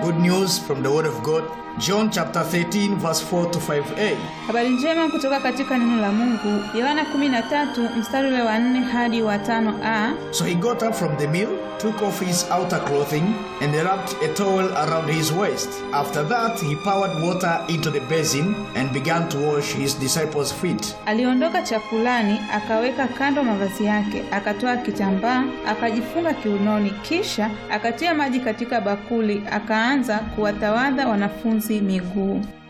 Good news from the Word of God, John chapter 13, verse 4 to 5a. Habari njema kutoka katika neno la Mungu, Yohana 13 mstari ule wa 4 hadi wa 5a. So he got up from the meal, took off his outer clothing, and wrapped a towel around his waist. After that, he poured water into the basin and began to wash his disciples' feet. Aliondoka chakulani, akaweka kando mavazi yake, akatoa kitambaa, akajifunga kiunoni, kisha akatia maji katika bakuli, akaanza kuwatawadha wanafunzi miguu.